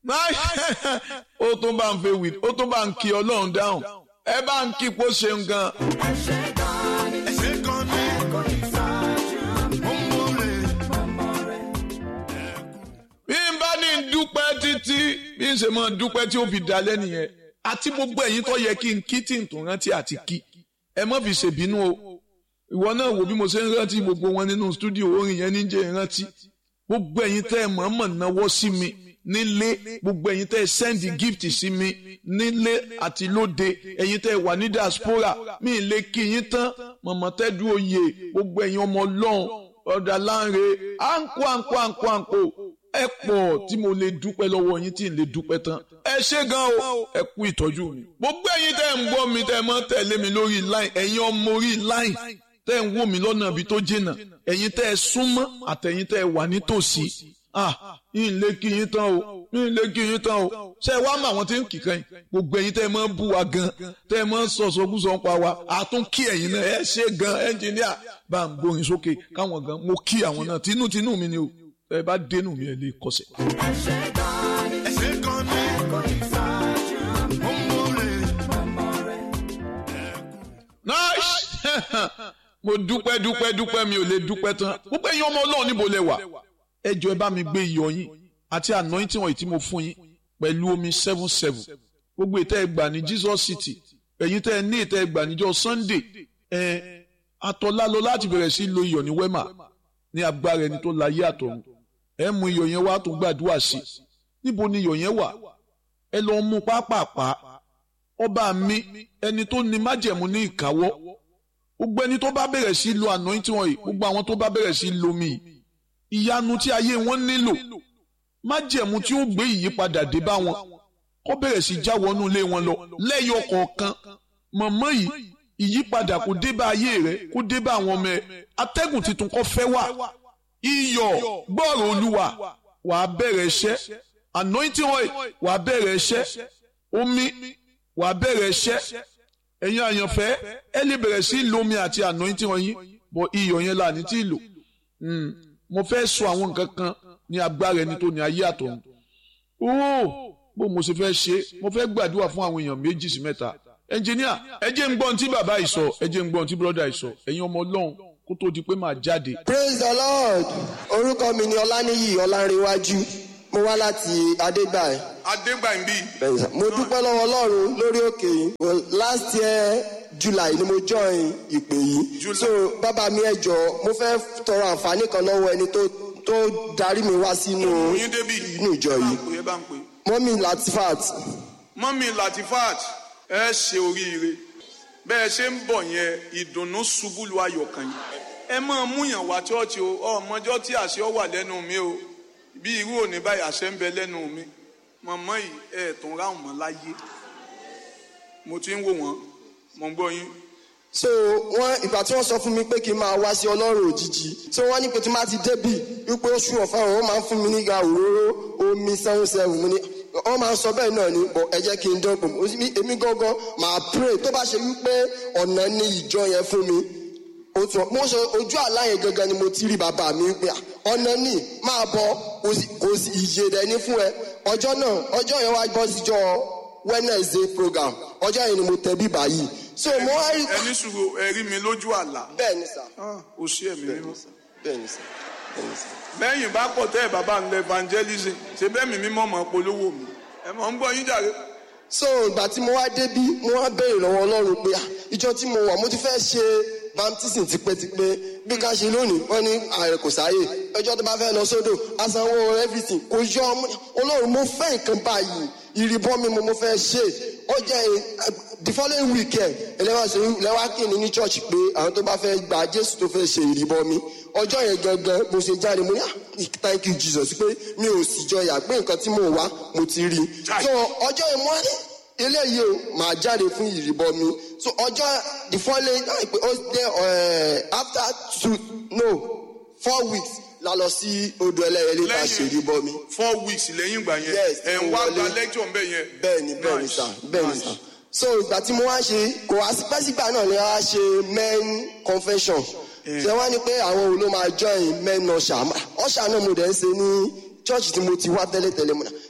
ó tún bá ń fẹ́ wí ó tún bá ń kí ọlọ́run dáhùn ẹ bá ń kí pó ṣeun gan. ẹ ṣé gan ni ṣe kan ní ẹ kò ìtọ́jú mi. ọmọre ọmọ rẹ̀. bí n bá ní dúpẹ́ títí bí n ṣe máa dúpẹ́ tí ó fi dalẹ́ nìyẹn àti gbogbo ẹ̀yin tó yẹ kí n kí tí n tún rántí àti kí ẹ má fi ṣèbínú o ìwọ náà wò bí mo ṣe ń rántí gbogbo wọn nínú stúdíò orin yẹn níjẹ́ ìrántí gbogbo ẹ̀yin tẹ́ ẹ mọ̀ọ́mọ̀ náwó sí mi nílé gbogbo ẹ̀yin tẹ́ ẹ sẹ́ndì gift sí mi nílé àti lóde ẹ̀yin tẹ́ ẹ wà ní diaspora mi ì lè kí yín tán mọ̀mọ́ tẹ́dú oyè gbogbo ẹ̀yin ọmọ ọlọ́run ọ̀dà láǹre àǹkó àǹkó àǹkó àǹkó ẹ pọ̀ tí mo lè dúpẹ́ lọ́wọ́ yín tí n lè dúpẹ́ tán ẹ ṣé gan o ẹ kú ìtọ́jú mi gbogbo ẹ̀yin tẹ́ ẹ ń gbọ́ mi tẹ́ ẹ mọ́ tẹ̀lé mi lórí line ẹ̀yin ọmọ orí line tẹ́ ẹ ń wò mí lọ́nà ibi tó jìnnà ẹ̀yin tẹ́ ẹ súnmọ́ àtẹ̀yin tẹ́ ẹ wà nítòsí ah yín lè kí yín tán o yín lè kí yín tán o ṣé ẹ wá mọ àwọn tí ń kì kan yìí gbogbo ẹ̀yin tẹ́ ẹ máa ń bú wa gan tẹ́ ẹ máa ń sọ̀sọ̀kúsọ ń pa wa àtún kí ẹ̀yin náà ẹ ṣe gan ẹnjìníà bá ń gbórin sókè káwọn gan mo kí àwọn náà tinútinú mi ni o ẹ bá dénú mi ẹ lè kọsẹ̀. ẹ ṣé gan ni ṣe kan ní ẹ kò ìtọ́jú mi. ọmọre ọmọ rẹ̀. nice mo dúpẹ́ dúpẹ́ dúpẹ́ mi ò lè dúpẹ́ tán gbogbo ẹ̀yin ọmọ ọlọ́run níbo lẹ wà ẹ jọ̀ọ́ ẹ bá mi gbé iyọ̀ yín àti anointing wọ̀nyí tí mo fún yín pẹ̀lú omi seven seven gbogbo ìtẹ́ ẹ gbà ní Jesus City ẹ̀yin tẹ́ ẹ ní ìtẹ́ ẹ gbà níjọ́ Sunday ẹ atọ́lá lọ láti bẹ̀rẹ̀ sí lo iyọ̀ ní wema ní agbára ẹni tó láyé àtọ̀run ẹ mú iyọ̀ yẹn wá tó gbàdúrà sí níbo ni iyọ̀ yẹn wà ẹ lọ mú pápápá ọba mi ẹni tó ní májẹ̀mú ní ìkáwọ́ gbogbo ẹni tó bá bẹ̀rẹ̀ sí lo anointing wọ̀nyí gbogbo àwọn tó bá bẹ̀rẹ̀ sí lo mi yìí ìyanu tí ayé wọn nílò májẹ̀mú tí ó gbé ìyípadà dé bá wọn kó bẹ̀rẹ̀ sí já wọnú ilé wọn lọ lẹ́yọ kọ̀ọ̀kan mọ̀mọ́ yìí ìyípadà kó dé bá ayé rẹ kó dé bá àwọn ọmọ ẹ atẹ́gùn tuntun kó fẹ́ wà iyọ̀ gbọ́rọ̀ olúwa wàá bẹ̀rẹ̀ iṣẹ́ anointing oil wàá bẹ̀rẹ̀ iṣẹ́ omi wàá bẹ̀rẹ̀ iṣẹ́ ẹ̀yin àyànfẹ́ ẹ lè bẹ̀rẹ̀ sí lomi àti anointing oil yín bọ̀ iyọ̀ yẹn là ní tí ì lò Mm, mo fẹ́ sọ àwọn nǹkan kan ní agbára ẹni tó ní ayé àtọ̀run ooo bó mo ṣe fẹ́ ṣe mo fẹ́ gbàdúrà fún àwọn èèyàn méjì sí mẹ́ta ẹnjìníà ẹ jẹ́ ń gbọ́ ohun tí bàbá yìí sọ ẹ jẹ́ ń gbọ́ ohun tí bọ́dà yìí sọ ẹ̀yin ọmọ ọlọ́run kó tó di pé màá jáde praise the lord orúkọ mi ni ọláníyì ọlárẹwájú mo wá láti adégbàyí adégbàmbí Bẹ́ẹ̀ni sà. mo dúpẹ́ lọ́wọ́ ọlọ́run lórí òkè yìí Well, last year july ni mo join ìpè yìí July. so bàbá mi ẹ jọ̀ọ́ mo fẹ́ tọrọ àǹfààní kan lọ́wọ́ ẹni tó tó darí mi wá sínú oyin débi inú ìjọ yìí ẹ bá ń pè mọ́mí latifat mọ́mí latifat ẹ ṣe oríire bẹ́ẹ̀ ṣe ń bọ̀ yẹn ìdùnnú ṣubú lu ayọ̀ kan yìí ẹ máa múyàn wá chọ́ọ̀chì o ọmọjọ́ tí àṣẹ ọ wà lẹ́nu mi o bí irú òní báyìí àṣẹ ń bẹ lẹ́nu mi mọ̀mọ́ yìí ẹ̀ tún ráhùn mọ́ láyé mo ti ń wò wọ́n mo ń gbọ́ yín so wọn ìgbà tí wọ́n sọ fún mi pé kí n máa wá sí ọlọ́run òjijì so wọ́n ní pé tí n bá ti débì wípé oṣù ọ̀fà wọn máa ń fún mi nígbà òróró omi seven seven mo ní wọ́n máa ń sọ bẹ́ẹ̀ náà ni bọ̀ ẹ jẹ́ kí n dọ́gbọ̀n Mo sì ní èmi gangan máa pray tó bá ṣe wípé ọ̀nà ní ìjọ yẹn fún mi ó tún mo ṣe ojú àlá yẹn gangan ni mo ti rí bàbá mi pé à, ọ̀nà ní máa bọ̀ kò sí- kò sí ìyè rẹ̀ ní fún ẹ ọjọ́ náà ọjọ́ yẹn wá bọ́ síjọ́ Wednesday program ọjọ́ yẹn ni mo tẹ bíbá yìí so mo wá rí ẹni sùúrù ẹ rí mi lójú àlá bẹ́ẹ̀ ni sà Ah, ó ṣe ẹ̀mí mímọ́ bẹ́ẹ̀ ni sà bẹ́ẹ̀ ni sà. lẹ́yìn bá pọ̀ tẹ́ ẹ̀ bàbá ń lọ evangelism ṣe bẹ́ẹ̀ mi mímọ́ mọ́ polówó mi ẹ mọ̀ ń gbọ́ yín jàre so ìgbà tí mo wá débí mo wá béèrè lọ́wọ́ ọlọ́run pé ah, ìjọ tí mo wà mo ti fẹ́ ṣe baptism tipẹ́tipẹ́ bí ká ṣe lónìí wọ́n ní ààrẹ kò sáyè ọjọ́ tó bá fẹ́ lọ sódò asanwó everything kò yọ ọmọ ọlọ́run mo fẹ́ nǹkan báyìí ìrìbọn mi mo mo fẹ́ ṣe ọjà the following weekend ẹlẹ́wọ̀n ṣe lẹ́wà kìíní ní church pé àwọn tó bá fẹ́ gba jésù tó fẹ́ ṣe ìrìbọn mi ọjọ́ yẹn gangan mo ṣe jáde mo ní ah thank you jesus pé mi ò sì jọyà pé nǹkan tí mo wá mo ti rí i so ọjọ́ yẹn mo wá ní eléyìí o máa jáde fún ìrìbọn mi so ọjọ́ the following ah, pé ó dé eh, after two no four weeks la lọ sí odò ẹlẹ́yẹlé ká ṣe ìrìbọn mi four weeks lẹ́yìn ìgbà yẹn Yes, ẹ̀ ń mo wá wọlé. gba lecture ń bẹ̀ yẹn. bẹ́ẹ̀ ni bẹ́ẹ̀ ni Nice, sà bẹ́ẹ̀ ni nice. sà so ìgbà tí mo wá ṣe kò wá sí pẹ́sìgbà náà ni wọ́n á ṣe men convention ṣé wọ́n ní pé àwọn wo ló máa join men ọ̀ṣà ọ̀ṣà náà mo dẹ̀ ń ṣe ní church tí mo ti wá tẹ́lẹ̀tẹ́lẹ̀ mo náà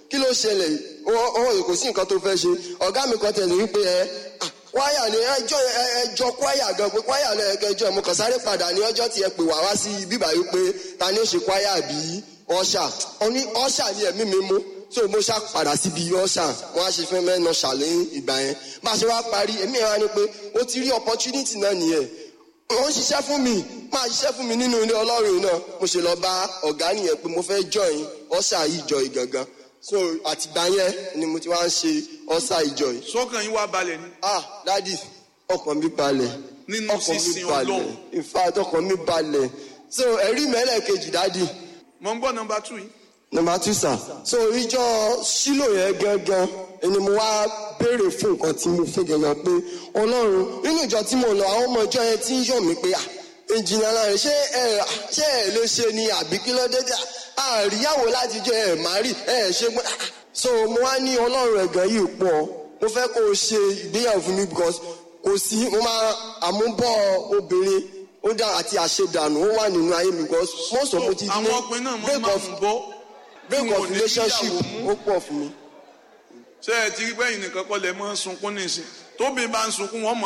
kí ló ṣẹlẹ̀ ọwọ́ kò sí nǹkan tó fẹ́ ṣe ọ̀gá mi kan tẹ̀lé wípé ẹ ah, kwaya ni ẹjọ́ ẹjọ́ kwaya gan pé kwaya lọ ẹjọ́ mo kàn sáré padà ní ọjọ́ tí ẹ pè wá wá sí bíbá yìí pé ta ni ó ṣe kwaya bí ọ̀ṣà ọ̀ní ọ̀ṣà ni ẹ̀mí mi mú so mo ṣá padà síbi ọ̀ṣà wọn á ṣe fẹ́ mẹ́nà ṣàlẹ́ ìgbà yẹn bá a ṣe wá parí èmi ẹ̀ wá ní pé ó ti rí opportunity náà nìyẹn ó ń ṣiṣẹ́ fún mi máa ṣiṣẹ́ fún mi nínú ilé ọlọ́run náà mo ṣe lọ bá ọ̀gá nìyẹn pé mo fẹ́ join ọ̀ṣà ìjọ ìgangan so àtìgbà yẹn ni mo ti wá ń ṣe ọ̀ṣà ìjọ yìí sọ́kàn yín wá balẹ̀ ni ah dadi ọkàn mi balẹ̀ Nínú ọkàn mi sísin balẹ̀ Ọlọ́run. in fact ọkàn mi balẹ̀ so ẹ̀rí mẹ́lẹ̀ kejì dadi mo ń gbọ́ nọmba two yìí number two sir so ìjọ sílò yẹn gangan ẹni mo wá béèrè fún nǹkan tí mo fẹ́ gangan pé ọlọ́run nínú ìjọ tí mo lọ àwọn ọmọ ìjọ yẹn ti ń yọ̀ mí pé ah ìjìnlẹ̀ náà ṣé ẹ ṣé ẹ lè ṣe ni àbí kí ló dé dé àríyáwó láti jẹ ẹ má rí ẹ ṣe gbọ́n so mo wá ní ọlọ́run ẹ̀gàn yìí pọ̀ mo fẹ́ kó o ṣe ìgbéyàwó fún mi because kò sí mo máa àmúbọ̀ obìnrin ó dá àti àṣedànù ó wà nínú ayé mi because most of mo ti àwọn ọkùnrin náà máa ń máa ń bọ́ break tí wọn ò of ní relationship níyàwó mú. ó pọ̀ fún mi. ṣé ẹ ti rí bẹ́yìn nìkan kọ́ lẹ mọ́ sunkún nísìn tóbi bá ń sunkún wọ́n mọ̀